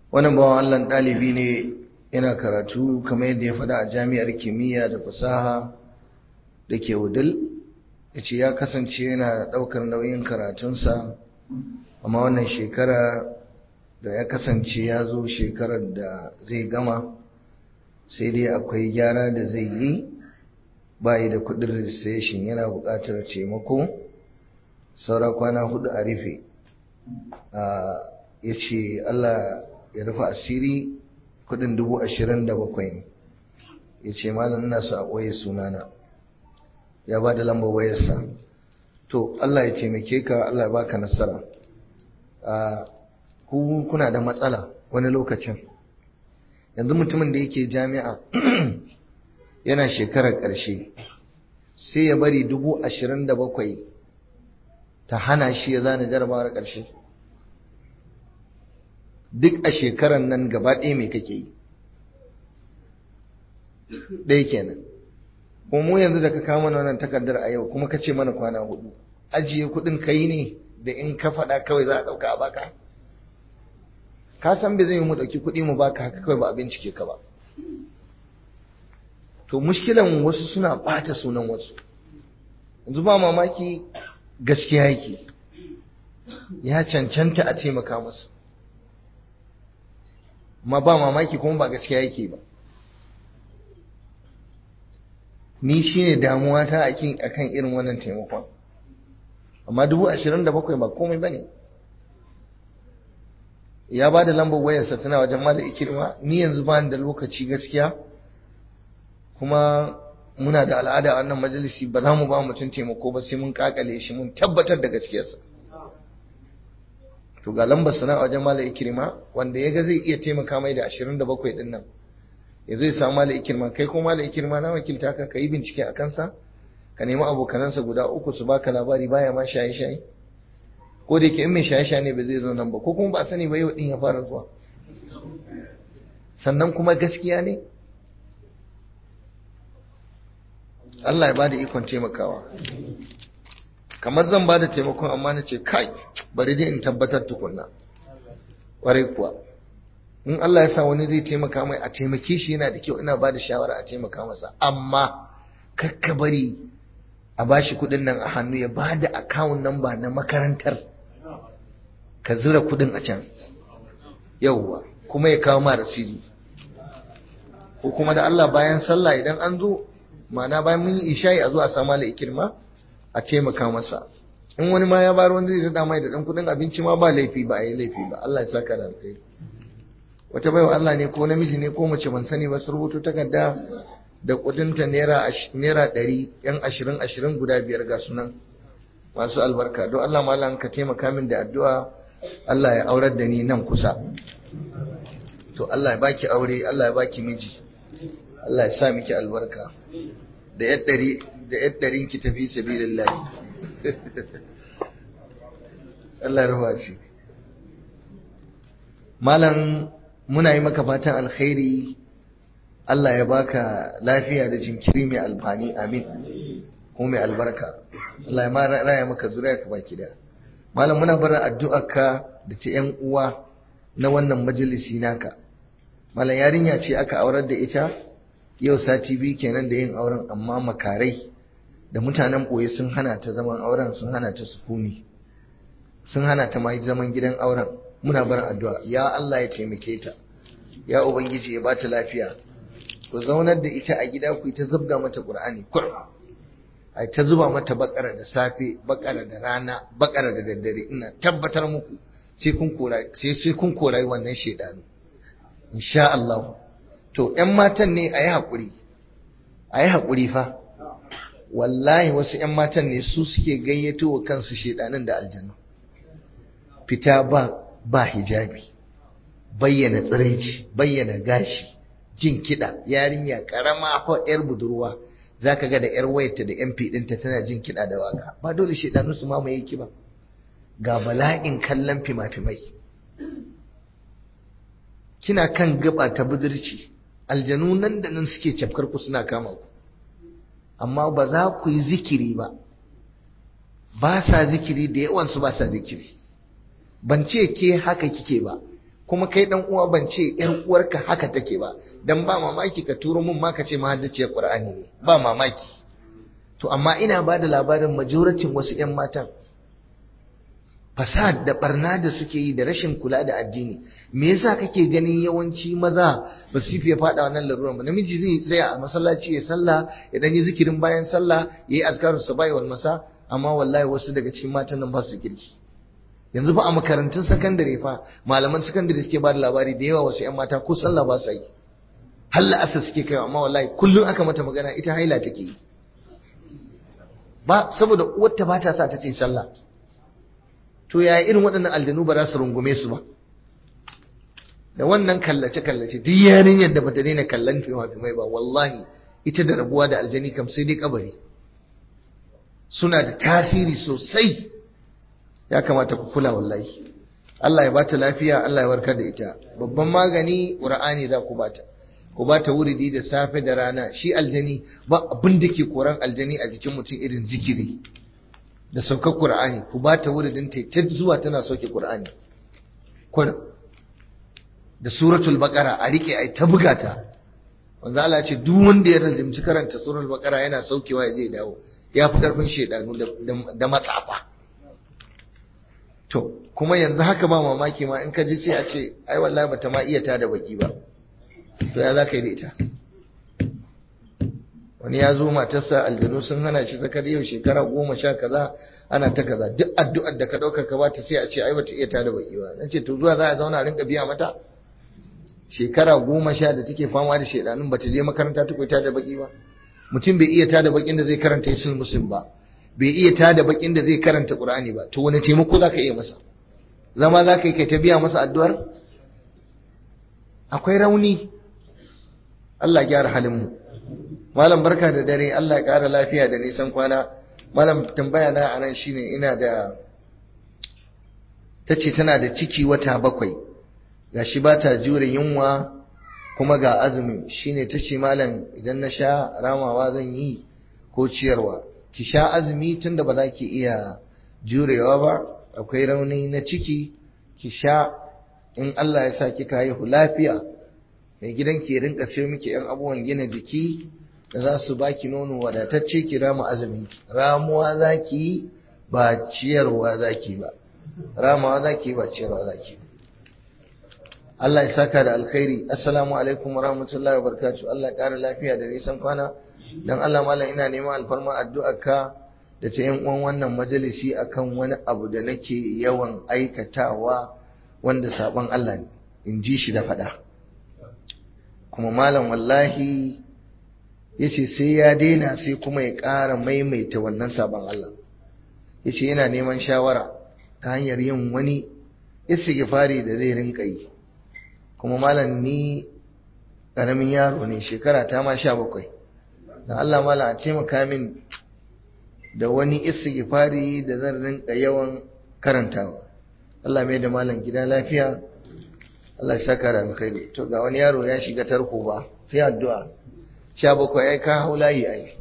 wannan bawan Allah ɗalibi ne yana karatu kamar yadda ya faɗa a jami'ar kimiyya da fasaha da ke wudil ya ce ya kasance yana ɗaukar nauyin karatunsa amma wannan shekara da ya kasance ya zo shekarar da zai gama sai dai akwai gyara da zai yi bayi da kudin registration yana buƙatar taimako saura kwana hudu a rufe ya ce Allah ya rufe asiri kudin dubu ashirin da bakwai ne ya ce malam ina su a ɓoye sunana ya ba da lambar wayarsa to Allah ya taimake ka Allah ya baka nasara ku kuna da matsala wani lokacin yanzu mutumin da yake jami'a yana shekarar ƙarshe sai ya bari dubu ashirin da bakwai ta hana shi ya zana jarabawar ƙarshe duk a shekarar nan gaba ɗaya mai kake yi ɗaya kenan kuma mu yanzu da ka kawo mana wannan takardar a yau kuma ka ce mana kwana hudu ajiye kuɗin kai ne da in ka faɗa kawai za a ɗauka a baka ka san bai zai mu ɗauki kuɗi mu baka haka kawai ba a bincike ka ba to mushkilan wasu suna ɓata sunan wasu yanzu ba mamaki gaskiya yake ya cancanta a taimaka masa ma ba mamaki kuma ba gaskiya yake ba ni shine damuwa ta akan irin wannan taimakon amma dubu ashirin da bakwai ba komai ba ne ya ba da lambar wayarsa tana wajen mala ikirma ni yanzu ba da lokaci gaskiya kuma muna da al'ada a wannan majalisi ba za mu ba mutum taimako ba sai mun kakale shi mun tabbatar da gaskiyarsa to ga lambar sana wajen mala ikirma wanda ya ga zai iya taimaka mai da ashirin da bakwai din nan ya zai samu mala ikirma kai ko mala ikirma na wakilta ka ka yi bincike a kansa ka nemi abokanansa guda uku su baka labari baya ma shaye-shaye ko da yake in mai shaye-shaye ne ba zai zo nan ba ko kuma ba sani ba yau din ya fara zuwa sannan kuma gaskiya ne Allah ya ba da ikon taimakawa kamar zan ba da taimakon amma na ce kai bari dai in tabbatar tukunna ƙwarai kuwa in Allah ya sa wani zai taimaka mai a taimake shi yana da kyau ina ba da shawara a taimaka masa amma kakka bari a bashi kudin nan a hannu ya ba da akawun namba na makarantar ka zira kudin a can yauwa kuma ya kawo mara siri ko kuma da Allah bayan sallah idan an zo ma'ana bayan mun yi isha'i a zo a samu ikirma a taimaka masa in wani ma ya bar wanda zai da mai da dan kudin abinci ma ba laifi ba a yi laifi ba Allah ya saka da alkhairi wata baiwa Allah ne ko namiji ne ko mace ban sani ba su rubuto takarda da kudinta naira naira ɗari yan ashirin ashirin guda biyar ga sunan masu albarka don Allah malam ka taimaka min da addu'a Allah ya aurar da ni nan kusa to Allah ya baki aure Allah ya baki miji Allah ya sa miki albarka da yar ɗari da yar ɗarin ki tafi sabilillah Allah ya rufa shi malam muna yi maka fatan alkhairi Allah ya baka lafiya da jinkiri mai alfani amin ko mai albarka Allah ya raya maka zuriya ka baki da malam muna bar addu'arka da ta yan uwa na wannan majalisi naka malam yarinya ce aka aurar da ita yau sati biyu kenan da yin auren amma makarai da mutanen boye sun hana ta zaman auren sun hana ta sukuni sun hana ta ma zaman gidan auren muna bar addu'a ya Allah ya taimake ta ya ubangiji ya bata lafiya ku zaunar da ita a gida ku ta zubga mata qur'ani kur ai ta zuba mata bakara da safe bakara da rana bakara da daddare ina tabbatar muku sai kun kora sai sai kun korai wannan shedanu insha Allah to ƴan matan ne ayi hakuri ayi hakuri fa wallahi wasu ƴan matan ne su suke gayyato wa kansu shedanin da aljanna fita ba ba hijabi bayyana tsiraici bayyana gashi jin kiɗa yarinya ƙarama ko ‘yar budurwa za ka ga da ‘yar wayarta da ‘yan ɗinta tana jin kiɗa da waka ba dole shaidanu su mamaye ki ba ga bala'in kallon fima-fimai kina kan gaba ta budurci aljanu nan da nan suke cafkar ku suna kama ku amma ba za ku yi zikiri ba ba sa zikiri da yawansu ba sa zikiri ban ce ke haka kike ba kuma kai dan uwa ban ce yar uwarka haka take ba dan ba mamaki ka turo mun ma ka ce mahaddaciyar Qur'ani ne ba mamaki to amma ina ba da labarin majoratin wasu ƴan matan fasad da barna da suke yi da rashin kula da addini me yasa kake ganin yawanci maza ba su fiye fada wannan laruran ba namiji zai tsaya a masallaci ya sallah ya dan yi zikirin bayan sallah yayi azkarus sabai wal masa amma wallahi wasu daga cikin matan nan ba su kirki yanzu fa a makarantun sakandare fa malaman sakandare suke ba da labari da yawa wasu 'yan mata ko sallah ba su yi har la'asar suke kai amma wallahi kullum aka mata magana ita haila take yi ba saboda uwarta ba ta sa ta ce sallah to yaya irin waɗannan aljanu ba za su rungume su ba da wannan kallace kallace duk yarinyar da bata daina kallon fima-fimai ba wallahi ita da rabuwa da aljani kam sai dai kabari suna da tasiri sosai ya kamata ku kula wallahi Allah ya bata lafiya Allah ya warkar da ita babban magani Qur'ani za ku bata ku bata wuridi da safe da rana shi aljani ba abin da ke koran aljani a jikin mutum irin zikiri da saukar Qur'ani ku bata wuridin ta ta zuwa tana sauke Qur'ani kun da suratul baqara a rike ai ta buga ta wanda Allah ce duk wanda ya razimci karanta suratul baqara yana saukewa ya je dawo ya fi karfin shedanu da matsafa To, kuma yanzu haka ba mamaki ma in ka ji sai a ce, ai wallahi bata ma iya tada baki ba. To ya za ka yi da ita? Wani ya zo matarsa aljanu sun hana shi zakar yau shekara goma sha kaza ana ta kaza duk addu'ar da ka ɗauka ka bata sai a ce ai bata iya tada baki ba. Na ce to zuwa za a zauna a rinka biya mata? Shekara goma sha da take fama da shaidanun bata je makaranta ta koyi tada baki ba. Mutum bai iya tada bakin da zai karanta yasin muslim ba. bai iya tada bakin da zai karanta Qur'ani ba to wani taimako zaka iya masa zama zaka yi kai ta biya masa addu'ar akwai rauni Allah gyara halin mu malam barka da dare Allah ya kara lafiya da nisan kwana malam tambaya na anan shine ina da tace tana da ciki wata bakwai gashi ba ta jure yunwa kuma ga azumi shine tace malam idan na sha ramawa zan yi ko ciyarwa ki sha azumi tunda ba za ki iya jurewa ba akwai rauni na ciki ki sha in Allah ya sa kika haihu lafiya mai gidan ki rinka sayo miki yan abubuwan gina jiki da za su baki nono wadatacce ki rama azumi ramuwa zaki ba ciyarwa zaki ba ramawa zaki ba ciyarwa zaki Allah ya saka da alkhairi assalamu alaikum wa rahmatullahi wa barakatuh Allah ya kara lafiya da nisan kwana dan Allah mallam ina neman alfarma addu'arka da ta yan uwan wannan majalisi akan wani abu da nake yawan aikatawa wanda saban Allah ne in ji shi da fada kuma malam wallahi yace sai ya daina sai kuma ya ƙara maimaita wannan saban Allah yace yana neman shawara ta hanyar yin wani istighfari da zai rinka yi kuma malam ni ƙaramin yaro ne shekara ta ma sha bakwai da Allah mala a taimaka min da wani istighfari da zan rinka yawan karantawa Allah mai da malam gida lafiya Allah ya saka da alkhairi to ga wani yaro ya shiga tarko ba sai addu'a sha bakwai ai ka hau layi ai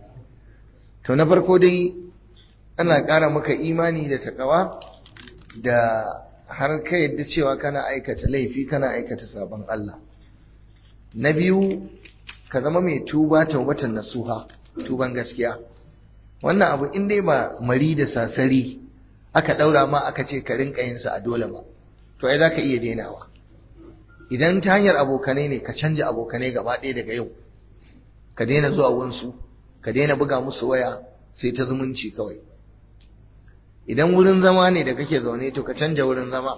to na farko dai ana ƙara maka imani da takawa da har ka yadda cewa kana aikata laifi kana aikata sabon Allah na biyu ka zama mai tuba taubatan nasuha tuban gaskiya wannan abu in dai ba mari da sasari aka daura ma aka ce ka rinka yin sa a dole ba to ai zaka iya denawa idan ta hanyar abokanai ne ka canja abokanai gaba ɗaya daga yau ka daina zuwa wunsu ka daina buga musu waya sai ta zumunci kawai idan wurin zama ne da kake zaune to ka canja wurin zama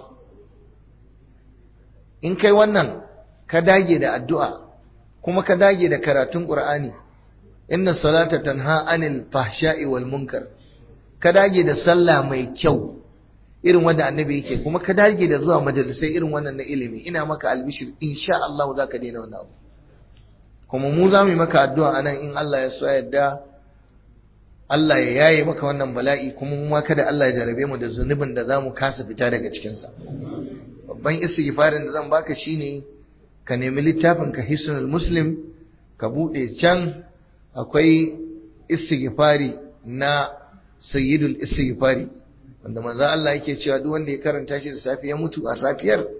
in kai wannan ka dage da addu'a kuma ka dage da karatun Qur'ani inna salata tanha anil fahsha'i wal munkar ka dage da sallah mai kyau irin wanda annabi yake kuma ka dage da zuwa majalisai irin wannan na ilimi ina maka albishir insha Allah za ka daina wannan abu kuma mu za mu yi maka addu'a anan in Allah ya so yadda Allah ya yaye maka wannan bala'i kuma mu ma kada Allah ya jarabe mu da zunubin da za mu kasa fita daga cikinsa babban istighfarin da zan baka shine ka nemi littafin ka hisnul muslim ka bude can akwai istighfari na sayyidul istighfari wanda manzo Allah yake cewa duk wanda ya karanta shi da safi ya mutu a safiyar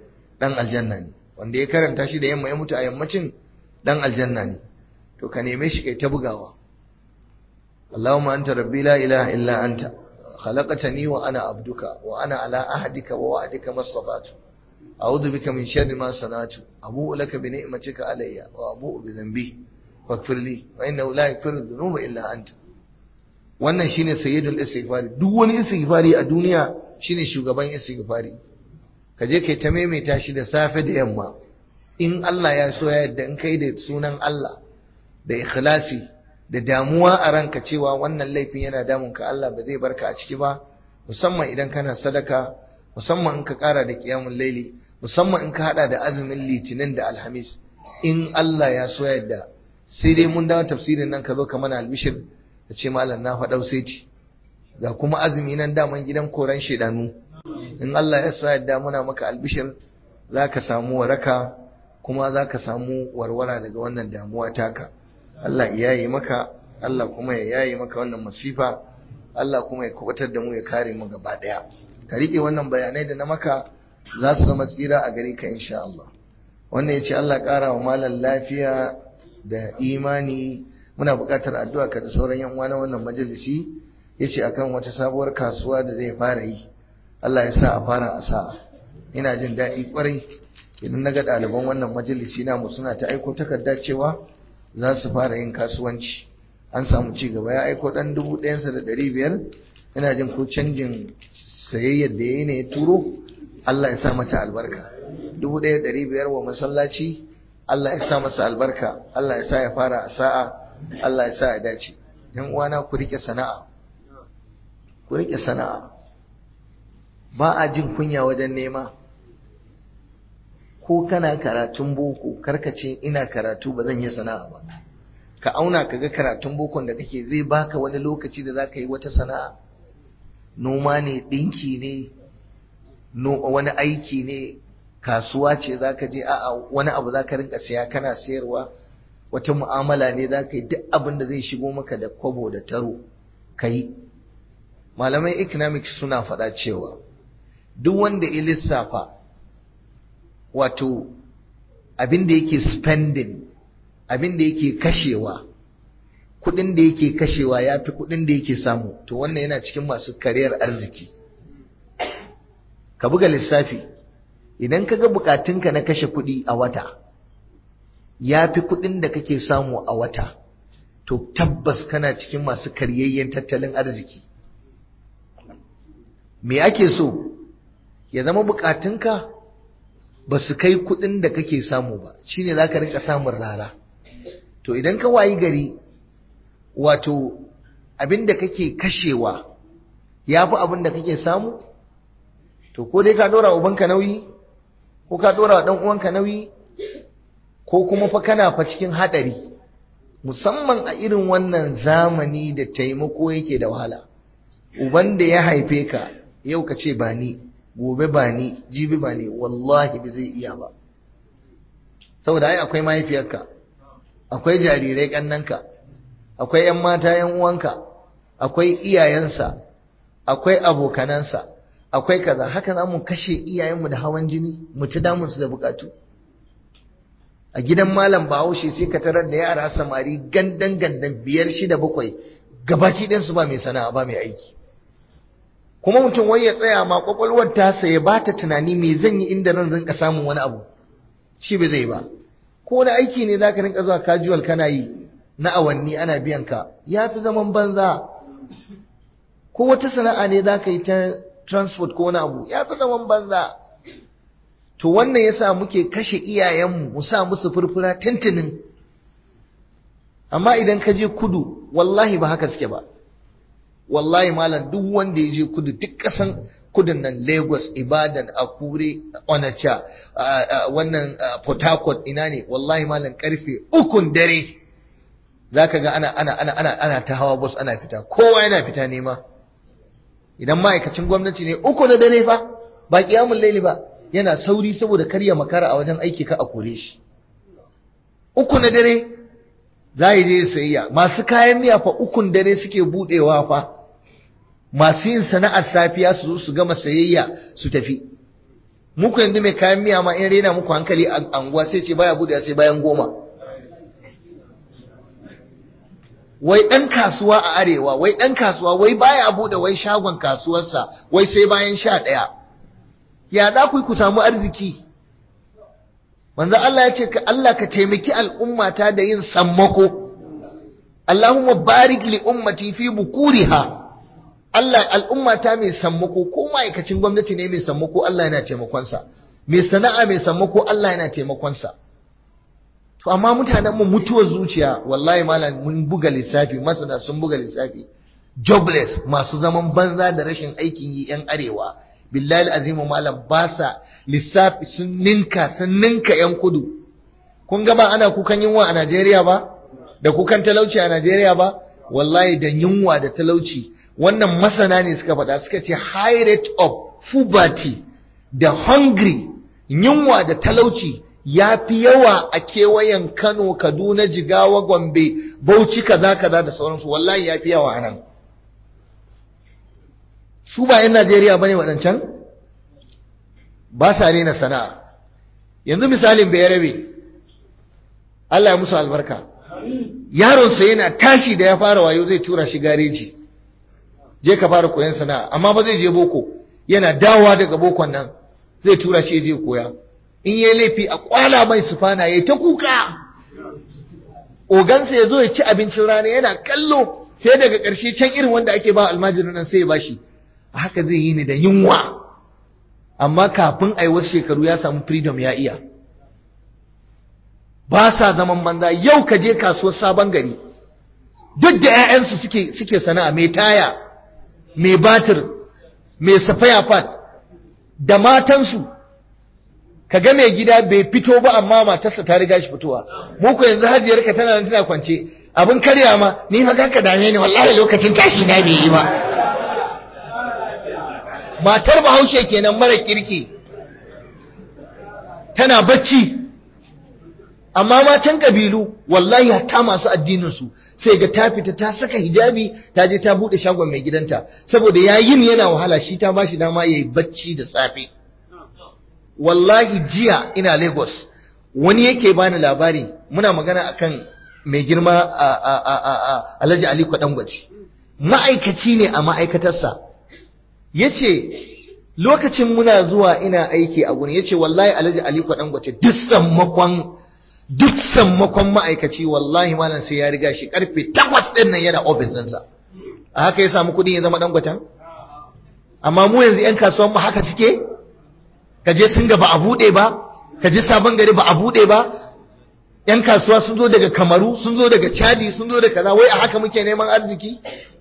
dan aljanna ne wanda ya karanta shi da yamma ya mutu a yammacin dan aljanna ne to ka neme shi kai ta bugawa Allahumma anta rabbi la ilaha illa anta khalaqtani wa ana abduka wa ana ala ahdika wa wa'dika mastata'tu a'udhu bika min sharri ma sana'tu abu'u laka bi ni'matika alayya wa abu'u bi dhanbi faghfir li fa innahu la yaghfiru dhunuba illa anta wannan shine sayyidul istighfari duk wani istighfari a duniya shine shugaban istighfari ka je kai ta maimaita shi da safe da yamma in Allah ya so ya yadda in kai da sunan Allah da ikhlasi da damuwa a ranka cewa wannan laifin yana damun ka Allah ba zai barka a ciki ba musamman idan kana sadaka musamman in ka kara da qiyamul laili musamman in ka hada da azumin litinin da alhamis in Allah ya so ya yadda sai dai mun dawo tafsirin nan ka zo ka mana albishir ka ce malam na faɗau sai ga kuma azumi nan daman gidan koran shedanu in Allah ya so yadda muna maka albishir za ka samu waraka kuma za ka samu warwara daga wannan damuwa taka Allah ya yi maka Allah kuma ya yayi maka wannan masifa Allah kuma ya kubutar da mu ya kare mu gaba daya ka rike wannan bayanai da na maka za su zama tsira a gare ka insha Allah wannan yace Allah ƙara wa malam lafiya da imani muna buƙatar addu'a ka da sauran yan uwa na wannan majalisi yace akan wata sabuwar kasuwa da zai fara yi Allah ya sa a fara a sa'a ina jin daɗi ƙwarai idan na ga ɗaliban wannan majalisi namu suna ta aiko takarda cewa za su fara yin kasuwanci an samu ci gaba ya aiko ɗan dubu ɗayansa da ɗari biyar ina jin ko canjin sayayyar da ya yi ne ya turo Allah ya sa mata albarka dubu ɗaya ɗari biyar wa masallaci Allah ya sa masa albarka Allah ya sa ya fara a sa'a Allah ya sa ya dace yan uwana ku rike sana'a ku rike sana'a ba a jin kunya wajen nema ko kana karatun boko karkace ina karatu ba zan yi sana'a ba ka auna ka ga karatun bokon da kake zai baka wani lokaci da za ka yi wata sana'a noma ne ɗinki ne wani aiki ne kasuwa ce za ka je a'a wani abu za ka rinka siya kana sayarwa wata mu'amala ne za ka yi duk abin da zai shigo maka da kwabo da taro ka yi malamai economics suna faɗa cewa duk wanda ya lissafa wato abin da yake spending abin da yake kashewa kudin da yake kashewa ya fi kudin da yake samu to wannan yana cikin masu kariyar arziki ka buga lissafi idan ka ga bukatunka na kashe kudi a wata ya fi kudin da kake samu a wata to tabbas kana cikin masu karyayyen tattalin arziki me ake so ya zama bukatunka ba su kai kudin da kake samu ba shine za ka rinka samun rara to idan ka wayi gari wato abin da kake kashewa ya fi abin da kake samu to ko dai ka dora ubanka nauyi ko ka dora wa uwanka nauyi ko kuma fa kana fa cikin hadari musamman a irin wannan zamani da taimako yake da wahala uban da ya haife ka yau ka ce ba ni gobe ba ni jibi ba ni wallahi ba zai iya ba saboda ai akwai mahaifiyarka akwai jarirai kannanka akwai yan mata yan uwanka akwai iyayensa akwai abokanansa akwai kaza haka za mu kashe iyayenmu da hawan jini mu ci damun su da bukatu a gidan malam bahaushe sai ka tarar da yara samari gandan gandan biyar shida bakwai gabaki ɗinsu ba mai sana'a ba mai aiki kuma mutum wai ya tsaya ma kwakwalwar tasa ya ba ta tunani me zan yi inda ran rinka samun wani abu shi bai zai ba ko wani aiki ne zaka rinka zuwa casual kana yi na awanni ana biyan ka ya fi zaman banza ko wata sana'a ne zaka yi ta transport ko wani abu ya fi zaman banza to wannan yasa muke kashe iyayenmu mu sa musu furfura tintinin amma idan ka je kudu wallahi ba haka suke ba wallahi malam duk wanda ya je kudu duk kasan kudin nan Lagos Ibadan Akure Onitsha wannan Port Harcourt ina ne wallahi malam karfe ukun dare zaka ga ana ana ana ana ana ta hawa bus ana fita kowa yana fita nema idan ma'aikacin gwamnati ne uku na dare fa ba kiyamul laili ba yana sauri saboda karya makara a wajen aiki ka a kore shi uku na dare za yi je sayayya masu kayan miya fa ukun dare suke budewa fa masu yin sana'ar safiya su zo su gama sayayya su tafi muku yanzu mai kayan miya ma in rena muku hankali a anguwa sai ce baya buɗe sai bayan goma wai ɗan kasuwa a arewa wai ɗan kasuwa wai baya buɗe wai shagon kasuwarsa wai sai bayan sha ɗaya ya za ku yi ku samu arziki manzo Allah ya ce ka Allah ka taimaki al'ummata da yin sammako Allahumma barik li ummati fi bukuriha Allah al'ummata mai sammako ko ma'aikacin gwamnati ne mai sammako Allah yana taimakonsa mai sana'a mai sammako Allah yana taimakonsa to amma mutanen mu mutuwar zuciya wallahi malam mun buga lissafi masana sun buga lissafi jobless masu zaman banza da rashin aikin yi yan arewa billahi azimu malam ba sa lissafi sun ninka sun ninka yan kudu kun ga ba ana kukan yunwa a Najeriya ba da kukan talauci a Najeriya ba wallahi da yunwa da talauci wannan masana ne suka faɗa suka ce high rate of poverty da hungry yunwa da talauci ya fi yawa a kewayen Kano, Kaduna, Jigawa, Gombe, Bauchi kaza kaza da sauransu wallahi ya fi yawa a nan. Su ba 'yan Najeriya ba ne waɗancan? Ba sa rena sana'a. Yanzu misalin bai rabe, Allah ya musu albarka. Yaronsa yana tashi da ya fara wayo zai tura shi gareji. Je ka fara koyon sana'a, amma ba zai je boko, yana dawowa daga bokon nan zai tura shi je koya. in yi laifi a kwala mai sufana ya ta kuka ogansa ya zo ya ci abincin rana yana kallo sai daga ƙarshe can irin wanda ake ba almajirin nan sai ya bashi a haka zai yi ni da yunwa amma kafin a yi wasu shekaru ya samu freedom ya iya ba sa zaman banza yau ka je kasuwar sabon gari duk da 'ya'yansu suke suke sana'a mai taya mai batir mai safaya fat da matansu ka ga mai gida bai fito ba amma matarsa ta riga shi fitowa mu ko yanzu hajiyar ka tana nan tana kwance abin karya ma ni fa ka dame ni wallahi lokacin tashi na bai yi ba matar bahaushe kenan mara kirki tana bacci amma matan kabilu wallahi hatta masu addinin su sai ga ta fita ta saka hijabi ta je ta bude shagon mai gidanta saboda yayin yana wahala shi ta bashi dama yayi bacci da safe wallahi jiya ina Lagos wani yake bani labari muna magana akan mai girma a Alhaji Aliko Dangote ma'aikaci ne a ma'aikatarsa yace lokacin muna zuwa ina aiki a gurin yace wallahi Alhaji Aliko Dangote duk sammakon duk sammakon ma'aikaci wallahi malam sai ya riga shi karfe 8 din nan yana office ɗinsa a haka ya samu kuɗin ya zama Dangoten amma mu yanzu 'yan kasuwan mu haka suke ka je sun ga ba a buɗe ba ka je sabon gari ba a buɗe ba yan kasuwa sun zo daga kamaru sun zo daga chadi sun zo da kaza wai a haka muke neman arziki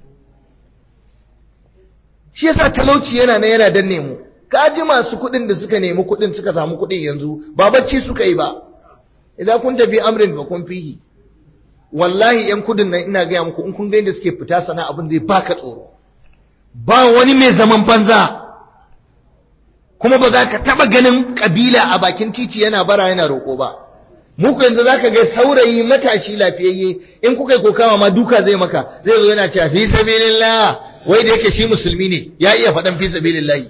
shi yasa talauci yana na yana danne mu ka ji masu kuɗin da suka nemi kuɗin suka samu kuɗin yanzu ba bacci suka yi ba idan kun tafi amrin ba kun fihi wallahi yan kudin nan ina gaya muku in kun ga yadda suke fita sana abin zai baka tsoro ba wani mai zaman banza kuma ba za ka taba ganin kabila a bakin titi yana bara yana roƙo ba muku yanzu za ka ga saurayi matashi lafiyayye in kuka yi kokawa ma duka zai maka zai zo yana cewa fi sabilillah wai da yake shi musulmi ne ya iya faɗan fi sabilillahi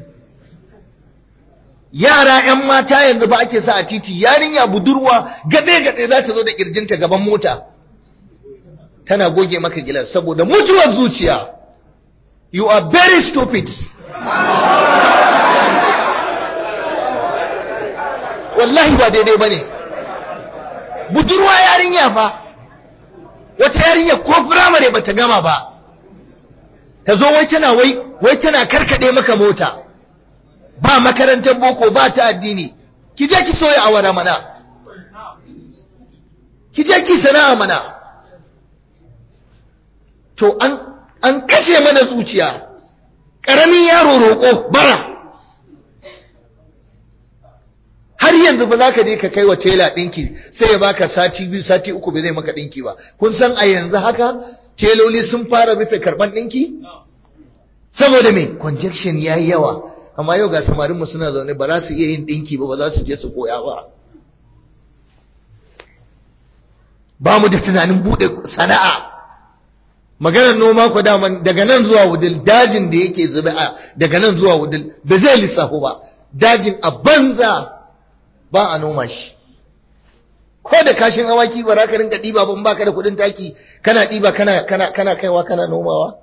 yara yan mata yanzu ba ake sa a titi yarinya budurwa gade gade za ta zo da kirjinta gaban mota tana goge maka gilas saboda mutuwar zuciya you are very stupid wallahi ba daidai ba ne budurwa yarinya fa wata yarinya ko firamare ba ta gama ba ta zo wai tana wai wai tana karkade maka mota ba makarantar boko ba ta addini ki je ki soya awara mana ki je ki sana'a mana to an an kashe mana zuciya ƙaramin yaro roƙo bara har yanzu ba za ka je ka kai wa tela ɗinki sai ya baka sati biyu sati uku bai zai maka ɗinki ba kun san a yanzu haka teloli sun fara rufe karɓan ɗinki saboda me conjection ya yi yawa amma yau ga samarinmu suna zaune ba za su iya yin ɗinki ba ba za su je su koya ba ba mu da tunanin buɗe sana'a maganar noma ku daman daga nan zuwa wudil dajin da yake zube a daga nan zuwa wudil ba zai lissafo ba dajin a banza ba a noma shi ko da kashin awaki ba za ka rinka ɗiba ba in baka da kuɗin taki kana ɗiba kana kana kana kaiwa kana nomawa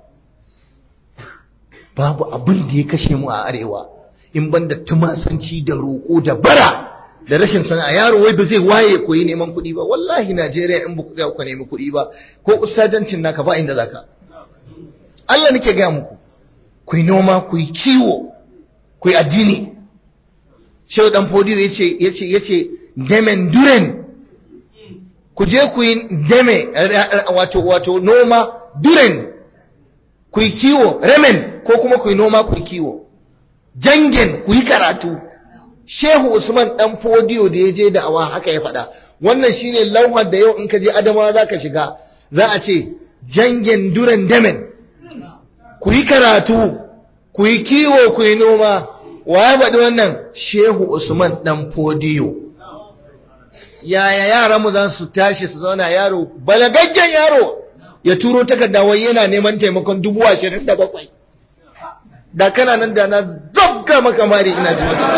babu abin da ya kashe mu a arewa in ban da tumasanci da roƙo da bara da rashin sana'a yaro wai ba zai waye koyi neman kuɗi ba wallahi Najeriya in ba ku tsaya ku nemi kuɗi ba ko ustajancin naka ba inda zaka Allah nake gaya muku ku yi noma ku yi kiwo ku yi addini shehu dan fodiyo yace yace yace demen duren ku je ku yi deme wato wato noma duren ku yi kiwo remen ko kuma ku yi noma ku yi kiwo jangen ku yi karatu shehu usman dan fodiyo da ya je da awa haka ya faɗa wannan shine lauhar da yau in ka je adamawa za ka shiga za a ce jangen duren demen ku yi karatu ku yi kiwo ku yi noma wa ya faɗi wannan shehu usman dan fodiyo yaya yaran mu za su tashi su zauna yaro balagaggen yaro ya turo takarda wai yana neman taimakon dubu ashirin da bakwai da kana nan da na zabga maka mari ina ji wata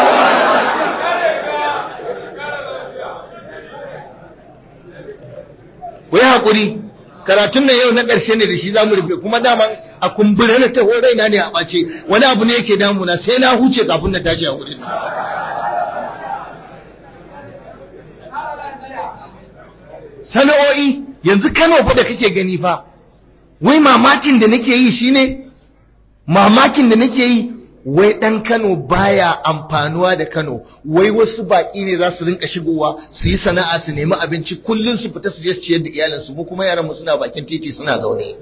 ku yi haƙuri karatun nan yau na ƙarshe ne da shi za mu rufe kuma daman a kumbure na taho raina ne a ɓace wani abu ne yake damuna sai na huce kafin na tashi a wurin nan sana'o'i yanzu Kano fa da kake gani fa wai mamakin da nake yi shine mamakin da nake yi wai dan Kano baya amfanuwa da Kano wai wasu baki ne za su rinka shigowa su yi sana'a su nemi abinci kullun su fita su je su ciyar da iyalansu mu kuma yaran mu suna bakin titi suna zaune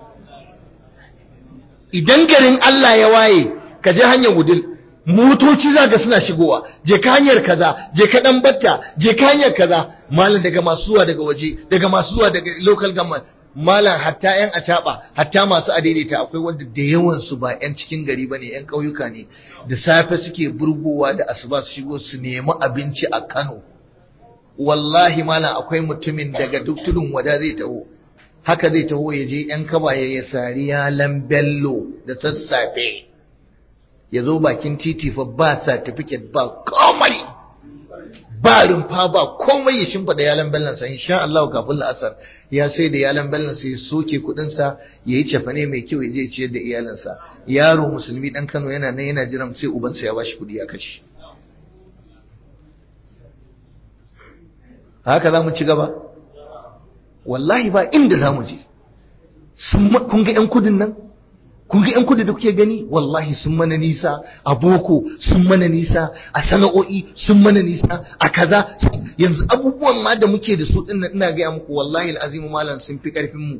idan garin Allah ya waye ka je hanyar wudil motoci za ga suna shigowa je ka hanyar kaza je ka dan batta je ka hanyar kaza malam daga masu zuwa daga waje daga masu zuwa daga local government malam hatta yan acaba hatta masu adaidaita akwai wanda da yawan su ba yan cikin gari bane yan ƙauyuka ne da safe suke burgowa da asuba su shigo su nemi abinci a Kano wallahi malam akwai mutumin daga duk tudun wada zai taho haka zai taho ya je yan kaba ya sari yalan bello da sassafe ya zo bakin titi fa ba certificate ba komai ba rumfa ba komai ya shimfa da yalan bellansa insha Allah kafin la'asar ya sai da yalan bellansa ya soke kudinsa ya yi cefane mai kyau ya je ciyar da iyalansa yaro musulmi dan Kano yana nan yana jiran sai ubansa ya bashi kudi ya kashe haka za mu ci gaba wallahi ba inda za mu je kun ga 'yan kudin nan kun ga 'yan kudu da kuke gani wallahi sun mana nisa a boko sun mana nisa a sana'o'i sun mana nisa a kaza yanzu abubuwan ma da muke da su din ina gaya muku wallahi al'azimu malam sun fi karfin mu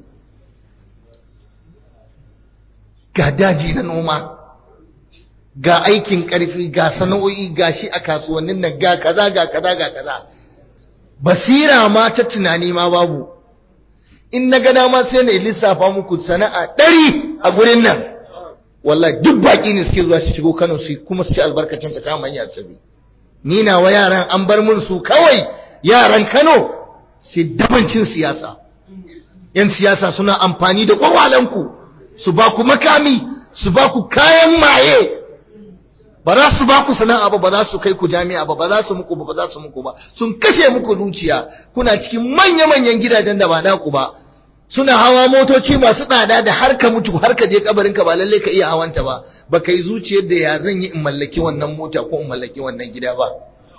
ga daji na noma ga aikin karfi ga sana'o'i ga shi a kasuwannin nan ga kaza ga kaza ga kaza basira ma ta tunani ma babu in na gada ma sai na lissafa muku sana'a ɗari a gurin nan wallahi duk baƙi ne suke zuwa su shigo Kano su kuma su ci albarkacin ta kama hanyar sabi ni na wa yaran an bar mun su kawai yaran Kano sai dabancin siyasa yan siyasa suna amfani da kwakwalanku su ba ku makami su ba ku kayan maye ba za su ba ku sana'a ba ba za su kai ku jami'a ba ba za su muku ba ba za su muku ba sun kashe muku zuciya kuna cikin manya-manyan gidajen da ba naku ba suna hawa motoci masu tsada da har ka mutu har ka je kabarin ka ba lalle ka iya hawanta ba ba kai zuciyar da ya zan yi in mallaki wannan mota ko in mallaki wannan gida ba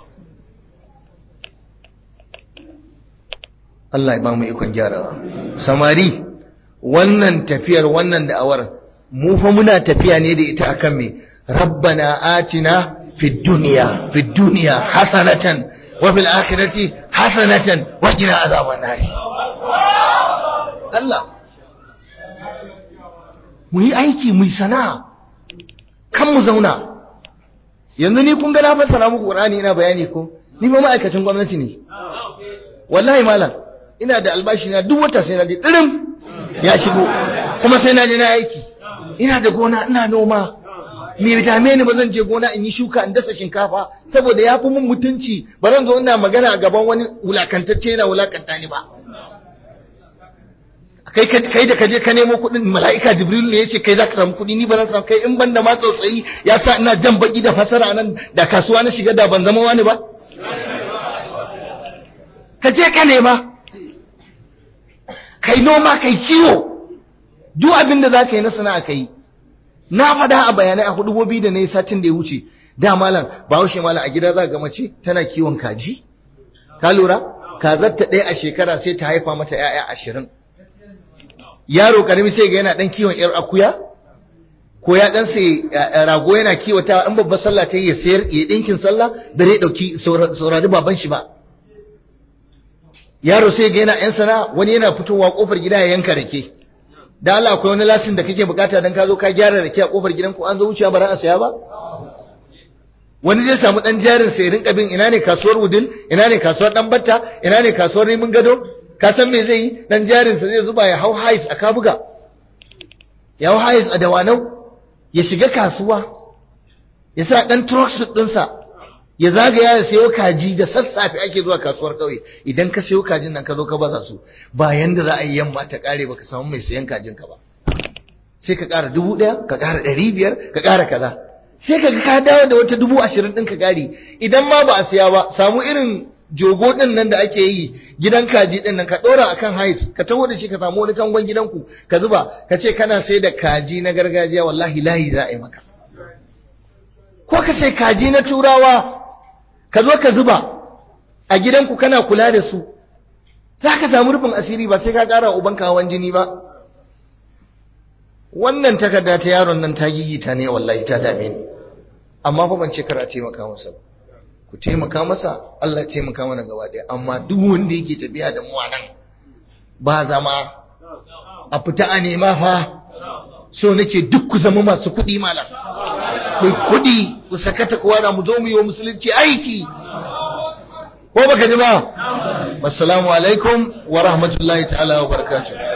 Allah ya ba mu ikon gyarawa samari wannan tafiyar wannan da'awar mu fa muna tafiya ne da ita akan me ربنا آتنا في الدنيا في الدنيا حسنة وفي الآخرة حسنة وقنا عذاب النار الله mu yi aiki mu yi sana'a kan mu zauna yanzu ni kun ga na fassara muku Qur'ani ina bayani ko ni ba ma'aikacin gwamnati ne wallahi malam ina da albashi na duk wata sai na je dirim ya shigo kuma sai na je na aiki ina da gona ina noma me dame ni ba zan je gona in yi shuka in dasa shinkafa saboda ya fi mun mutunci ba zan zo ina magana a gaban wani wulakantacce yana wulakanta ni ba kai kai da kaje ka nemo kuɗin mala'ika jibril ne yace kai zaka samu kuɗi ni ba zan samu kai in banda ma tsautsayi ya sa ina jan baki da fasara nan da kasuwa na shiga da ban zama wani ba ka je ka nema kai noma kai kiwo duk abin da zaka yi na sana'a kai na faɗa a bayanai a hudubobi da na yi satin da ya wuce da malam ba haushe malam a gida za ga mace tana kiwon kaji ka lura kazarta ɗaya a shekara sai ta haifa mata 'ya'ya ashirin yaro karami sai ga yana dan kiwon yar akuya ko ya dan sai rago yana kiwata in babbar sallah ta yi ya sayar ya dinkin sallah da zai dauki saurari baban shi ba yaro sai ga yana yan sana wani yana fitowa kofar gida ya yanka rake da Allah akwai wani lasin da kake bukata dan ka zo ka gyara rake a kofar gidan ko an zo wucewa ba ran a saya ba wani zai samu dan jarin sai rinka bin ina ne kasuwar wudil ina ne kasuwar dan batta ina ne kasuwar rimin gado ka san me zai yi dan jarinsa zai zuba ya hau hais a kabuga ya hau hais a dawanau ya shiga kasuwa ya sa dan trucksuit ɗinsa ya zagaya ya sayo kaji da sassafe ake zuwa kasuwar kauye idan ka sayo kajin nan ka zo ka baza su ba yanda za a yi yamma ta kare baka samu mai sayan kajin ka ba sai ka ƙara dubu ɗaya ka ƙara ɗari biyar ka ƙara kaza sai ka ka dawo da wata dubu ashirin ɗin ka ƙari idan ma ba a siya ba samu irin jogo din nan da ake yi gidan kaji din nan ka dora akan hais ka taho da shi ka samu wani kangon gidanku ka zuba ka ce kana sai da kaji na gargajiya wallahi lahi za a yi maka ko ka sai kaji na turawa ka zo ka zuba a gidanku kana kula da su za ka samu rufin asiri ba sai ka kara uban hawan jini ba wannan takarda ta yaron nan ta gigita ne wallahi ta dame ni amma fa ban ce kar a taimaka masa ba ku taimaka masa Allah ya taimaka mana gaba ɗaya amma duk wanda yake tafiya da mu nan ba zama a fita a nema fa so nake duk ku zama masu kuɗi malam ku kuɗi ku sakata kowa na mu zo mu yi wa musulunci aiki ko baka ji ba assalamu alaikum wa rahmatullahi ta'ala wa barakatuh